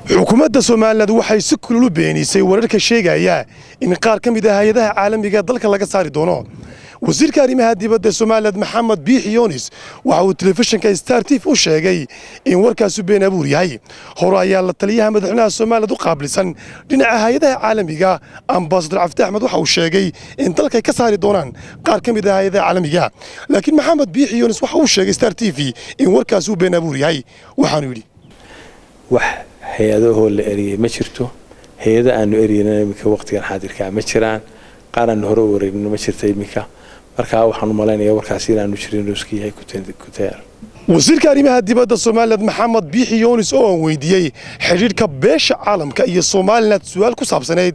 xukuumadda somalilan waxay si kululu beenisay wararka sheegaya in qaar ka mid ah hay-adaha caalamiga dalka laga saari doono wasiirka arrimaha dibadda somalilan maxamed biixi yunis waxa uu telefishinka star tif u sheegay in warkaasu been abuur yahay hore ayaa la taliyaha madaxweynaha somalilan u qaabilsan dhinaca hay-adaha caalamiga ambasador cabdi axmed waxa uu sheegay in dalkay ka saari doonaan qaar ka mid ah hay-adaha caalamiga laakiin maxamed biixi yunis waxa uu sheegay star t v in warkaasuu been abuur yahay waxaanu yidhi wax hay-adahoo la eriyey ma jirto hay-ada aanu eriyeyna iminka waqtigan xaadirkaa ma jiraan qaar aanu hore u wareegnin ma jirta iminka markaa waxaan u malaynaya warkaasi inaanu jirin inuu iska yahay kutayaar wasiirka arrimaha dibadda somalilan maxamed biixi yunis oo aan weydiiyey xidhiidhka beesha caalamka iyo somalilan su-aal ku saabsanayd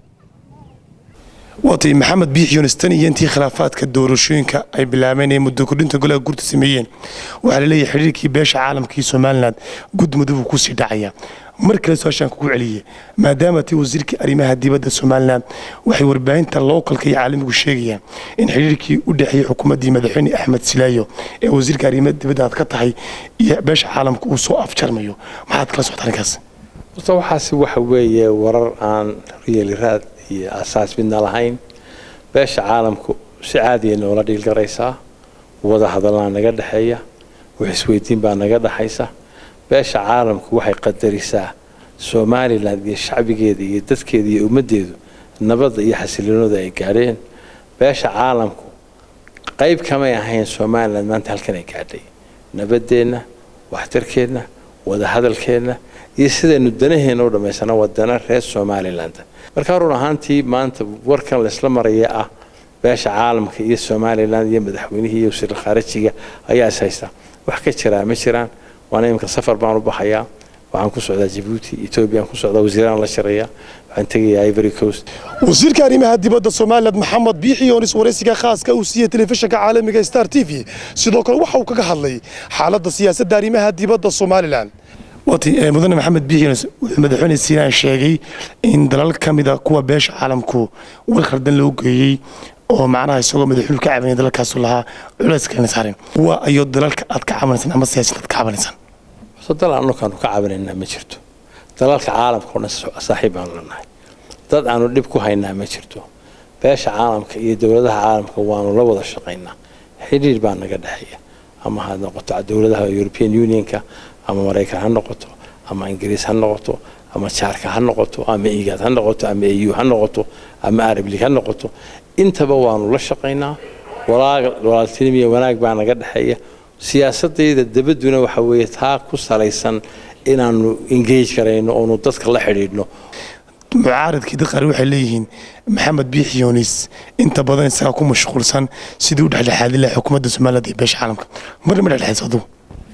waatay maxamed biixi yunis tan iyo intii khilaafaadka doorashooyinka ay bilaabeen ee muddo kordhinta golaha gurta sameeyeen waxaa la leeyahay xidhiirkii beesha caalamka iyo somalilan gudmudug uu kusii dhacaya mar kale su-aashaan kugu celiyey maadaama tii wasiirkii arrimaha dibadda somalilan waxay warbaahinta lookalka iyo caalamigu sheegayaan in xidhiirkii u dhexeeyey xukuumaddii madaxweyne axmed silaayo ee wasiirka arrimaha dibadda aad ka tahay iyo beesha caalamka uu soo afjarmayo maxaad kala socota arrinkaas horta waxaasi waxa weeye warar aan riyeliraad iyo asaas midna lahayn beesha caalamku si caadiya noola dhiilgaraysaa wada hadallaa naga dhexeeya wax isweydiin baa naga dhexaysa beesha caalamku waxay qadarisaa somalilan iyo shacbigeeda iyo dadkeeda iyo ummaddeedu nabadda iyo xasiloonada ay gaadheen beesha caalamku qayb kamay ahayn somalilan maanta halkan ay gaadhay nabaddeenna waxtarkeenna wadahadalkeenna iyo sidaynu danaheenna u dhammaysana wadana reer somaliland markaa run ahaantii maanta warkan laysla maraya ah beesha caalamka iyo somalilan iyo madaxweynihii iyo wasiir khaarijiga ayaa is haysta wax ka jiraa ma jiraan waana iminka safar baan u baxayaa waxaan ku socdaa jabuuti etoobiyaan ku socdaa wasiiraan la shiraya waxaan tegayaa ivory coast wasiirka arrimaha dibadda somalilan maxamed biixi yunis waraysiga khaaska uu siiyey telefishinka caalamiga star t v sidoo kale waxa uu kaga hadlay xaaladda siyaasadda arrimaha dibadda somalilan waati mudane maxamed biixi yunis wuxuu madaxweyne siinaan sheegay in dalal ka mida kuwa beesha caalamku war khaldan loo geeyey oo macnaha isagoo madaxweynu ka cabanaya dalalkaasu lahaa culays kalena saarin waa ayo dalalka aad ka cabanaysaan ama siyaasad aad ka cabanaysaan so dal anukaanu ka cabanaynaa ma jirto dalalka caalamka o dhan saaxiib baanu lanahay dad aanu dhib ku haynaa ma jirto beesha caalamka iyo dowladaha caalamka waanu la wada shaqaynaa xidhiir baa naga dhexeeya ama ha noqoto dowladaha european unionka ama maraykan ha noqoto ama ingiriis ha noqoto ama jaarka ha noqoto ama igaad ha noqoto ama au ha noqoto ama arab league ha noqoto intaba waanu la shaqaynaa walaaltinimiya wanaag baa naga dhexeeya siyaasadayda dabadduna waxa weeye taa ku salaysan inaanu engage garayno oonu dadka la xidhiidhno mucaaradkii dad qaar waxay leeyihiin maxamed biixi yunis inta badan isagaa ku mashquulsan sidii u dhexdhexaadin lahaa xukuumadda somaliland iyo beesha caalamka marna ma dhexdhexayso adugu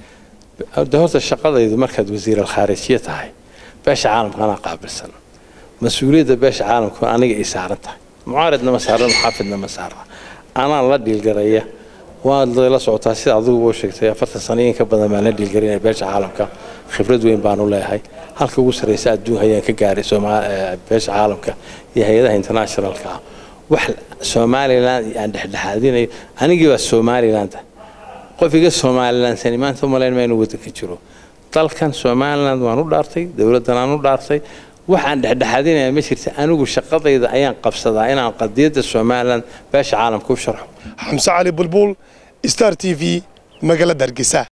de horta shaqadaydu markaad wasiir alkhaarijiya tahay beesha caalamka anaa qaabilsan mas-uuliyadda beesha caalamku aniga ii saaran tahay mucaaridna ma saarna muxaafidna ma saarna anaa la dhiilgaraya waad la socotaa sida adiguba u sheegtay afartan sano in ka badan baan la dhiilgarinaya beesha caalamka khibrad weyn baanu leeyahay halka ugu sarraysa adduun hayaan ka gaaray beesha caalamka iyo hay-adaha internationalka ah wax somaliland aan dhexdhexaadinayo anigii baa somaliland qof iga somalilandsani maanta umalayn ma inuu waddanka jiro dalkan somaliland waan u dhaartay dowladdan aan u dhaartay waxaan dhexdhexaadinaya ma jirta anigu shaqadayda ayaan qabsadaa inaan qadiyadda somaliland beesha caalamka u sharxo xamse cali bulbul star t v magaalada hargeysa